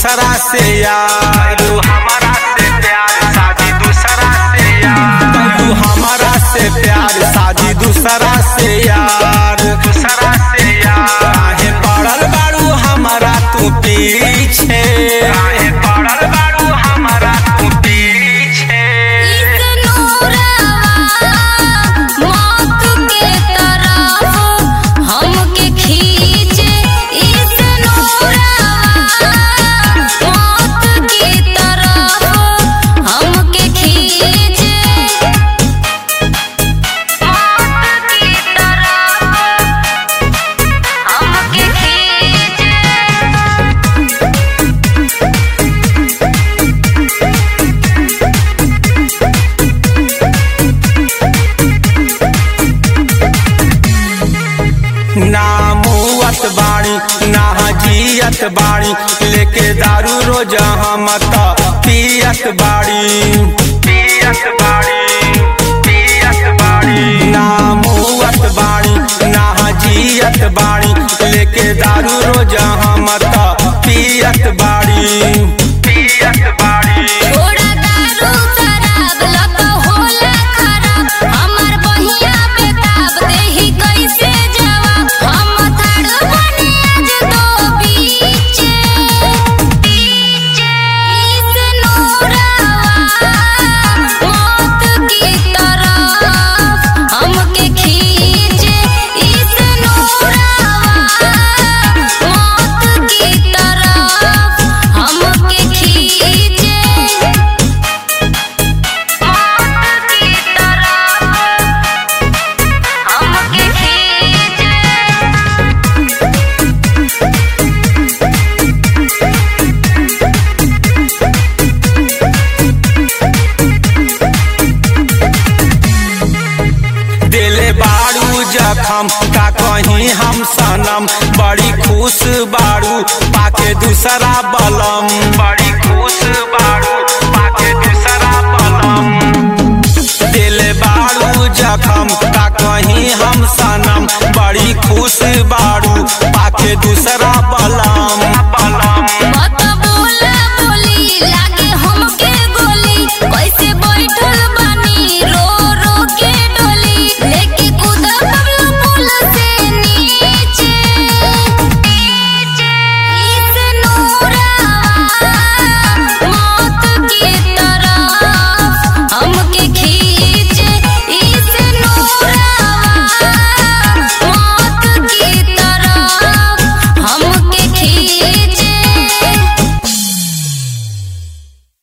दूसरा से यार तू हमारा से प्यार शादी दूसरा से यार तू हमारा से प्यार शादी दूसरा से यार दूसरा से यार काहे पड़ल बाड़ू हमारा तू पीछे काहे पड़ल बाड़ू हमारा तू पीछे हमके खींचे इस मौत की तरफ हमके खींचे मौत की तरफ हमके खींचे ना मुअत बाणी ना जियत बाणी लेके दारू रोज हम त पियत बाड़ी पियत बाड़ी पियत बाड़ी ना मुअत बाणी ना जियत बाणी लेके दारू रोज हम त पियत बाड़ी पियत बाड़ी थोड़ा दारू शराब लत होला खराब हमर बहिया बेताब देही कैसे जवाब हम थाड़ बने आज दो बीचे बीचे इस नूरावा मौत की तरफ हमके खींचे इस नूरावा मौत की तरफ हमके खींचे मौत की तरफ हमके खींचे दिले बाड़ू जखम का कहीं हम सनम बड़ी खुश बाड़ू पाके दूसरा बलम बड़ी खुश बाड़ू